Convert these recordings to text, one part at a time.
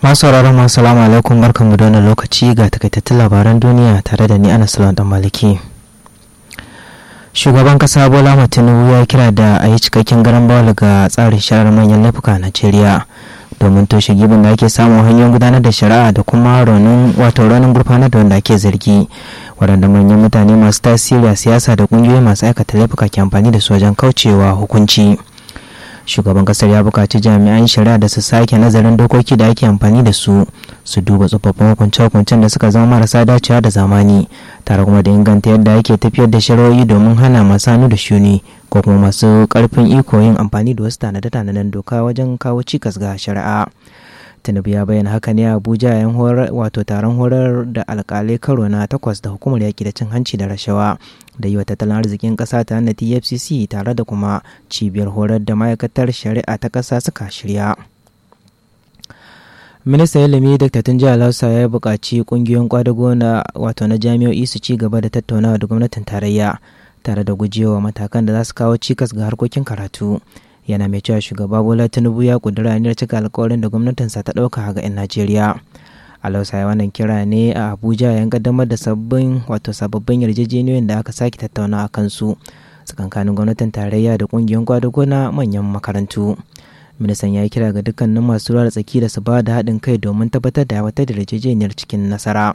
masu sauraron masu salamu alaikum barkanmu da wannan lokaci ga takaitattun labaran duniya tare da ni ana salon dan maliki shugaban kasa bola tinubu ya kira da a yi cikakken garan bawal ga tsarin shari'ar manyan laifuka a najeriya domin toshe gibin da ake samun hanyoyin gudanar da shari'a da kuma raunin wato raunin gurfanar da wanda ake zargi waɗanda manyan mutane masu tasiri a siyasa da ƙungiyoyi masu aikata laifuka ke amfani da su wajen kaucewa hukunci shugaban kasar ya buƙaci jami'an shari'a da su sake nazarin dokoki da ake amfani da su su duba tsofaffin hukunce-hukuncen da suka zama marasa dacewa da zamani tare kuma da inganta yadda ake tafiyar da shari'o'i domin hana masu hannu da shuni ko kuma masu karfin iko yin amfani da wasu tanade-tanaden doka wajen kawo cikas ga shari'a tinubu ya bayyana haka ne a abuja yayin horar wato taron horar da alkalai karo na takwas da hukumar yaƙi da cin hanci da rashawa da yi wa tattalin arzikin ƙasa ta na tfcc tare da kuma cibiyar horar da ma'aikatar shari'a ta ƙasa suka shirya ministan ilimi dr tunji alhausa ya buƙaci ƙungiyoyin kwadago na wato na jami'o'i su ci gaba da tattaunawa da gwamnatin tarayya tare da gujewa matakan da za su kawo cikas ga harkokin karatu yana mai cewa shugaba bola tinubu ya kudura aniyar cika alkawarin da gwamnatinsa ta ɗauka ga 'yan najeriya alausa ya wannan kira ne a abuja yayin kaddamar da sabbin wato sababbin yarjejeniyoyin da aka sake tattauna a kansu tsakankanin gwamnatin tarayya da kungiyoyin kwadago na manyan makarantu ministan ya yi kira ga dukkanin masu ruwa da tsaki da su ba da haɗin kai domin tabbatar da aiwatar da yarjejeniyar cikin nasara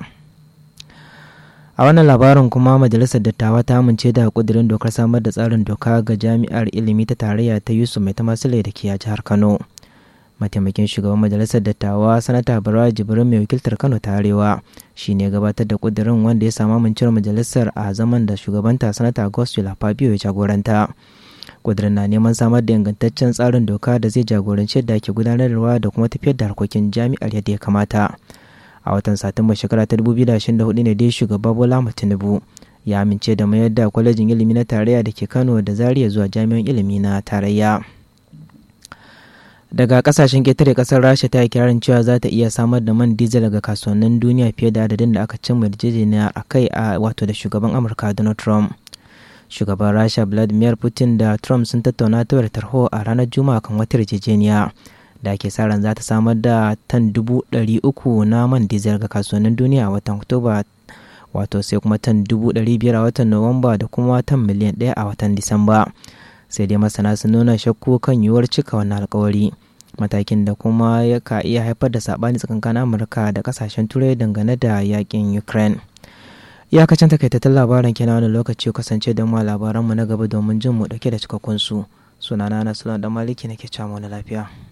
a wannan labarin kuma majalisar dattawa ta amince da kudirin dokar samar da tsarin doka ga jami'ar ilimi ta tarayya ta yusuf mai tamasile da ke a jihar kano mataimakin shugaban majalisar dattawa sanata bara jibrin mai wakiltar kano ta arewa shi ne gabatar da kudirin wanda ya samu amincewar majalisar a zaman da shugabanta sanata gospel fabio ya jagoranta kudirin na neman samar da ingantaccen tsarin doka da zai jagoranci yadda ake gudanarwa da kuma tafiyar da harkokin jami'ar yadda ya kamata a watan satumba shekara ta 2024 ne dai shugaba bola tinubu ya amince da mayar da kwalejin ilimi na tarayya da ke kano da zaria zuwa jami'an ilimi na tarayya daga kasashen ketare kasar rasha ta yi kirarin cewa za ta iya samar da man diesel daga kasuwannin duniya fiye da adadin da aka cimma yarjejeniya a kai a wato da shugaban amurka donald trump shugaban rasha vladimir putin da trump sun tattauna ta tarho a ranar juma'a kan wata yarjejeniya da ake sa ran za ta samar da tan dubu ɗari uku na man diesel ga kasuwannin duniya a watan oktoba wato sai kuma tan dubu ɗari biyar a watan nuwamba da kuma tan miliyan ɗaya a watan disamba sai dai masana sun nuna shakku kan yiwuwar cika wannan alkawari matakin da kuma ya ka iya haifar da saɓani tsakankanin amurka da kasashen turai dangane da yakin ukraine iyakacin takaitattun labaran kenan wani lokaci kasance da mu labaranmu na gaba domin jin mu dauke da cikakkun su sunana na sulon da maliki nake cewa wani lafiya